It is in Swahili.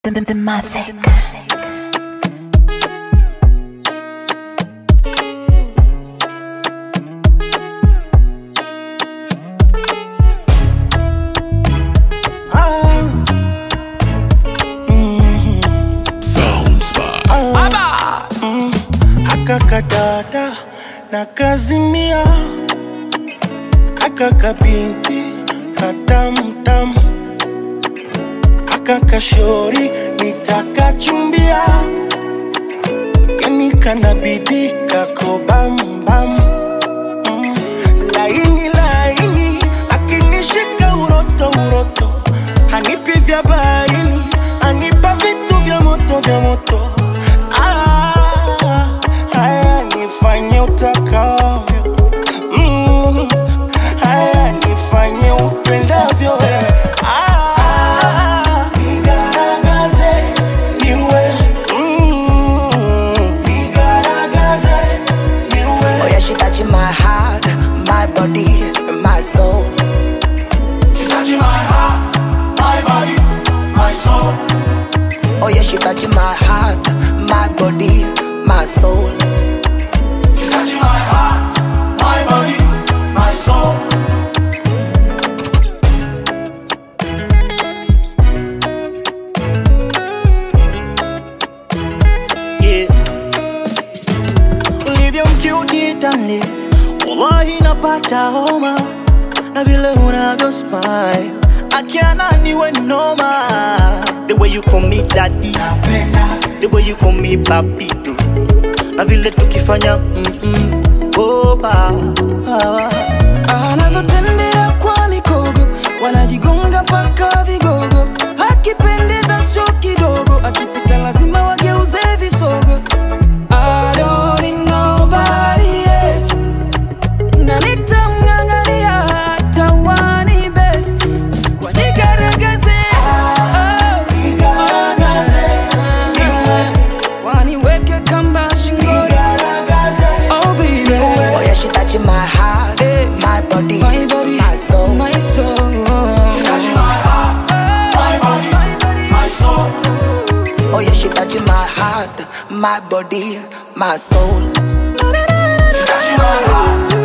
Thematic. akakadada na kazimia akakabinti katamtam akakashori nitakachumbia yani kanabidi kako bambam mm. laini laini akinishika uroto uroto hanipi vya barini anipa vitu vya moto vya moto ah, haya nifanye utakavyo mm, haya nifanye upendavyo ah, nigaragaze niwe mm, nigaragaze niwe Oh yeah, she touching my heart, my body, my soul. touching my heart, my body, my soul. Oh yeah, she touching my heart, my body, my soul. touching my heart, my body, my soul. yeah. ulivyo mkiuti tani wallahi napata homa na vile unavyo smile akiana niwe noma the way you call me daddy Napenda, the way you call me papitu na vile tukifanya mm-mm, oh, ba, ba. anavyotembea kwa mikogo wanajigonga mpaka vigogo akipendeza sio kidogo akipita lazima wageuze visogo I don't need nobody else. Na nitamng'ang'ania hata wanibes. Wanigaragaze, oh, oh, waniweke kamba shingoni Oh baby, Oh yeah, she touching my heart, my body, my body, my soul. my soul. touching my heart, my body, My body, my soul. Oh yeah, she touching my heart, my body, my soul. touching my heart,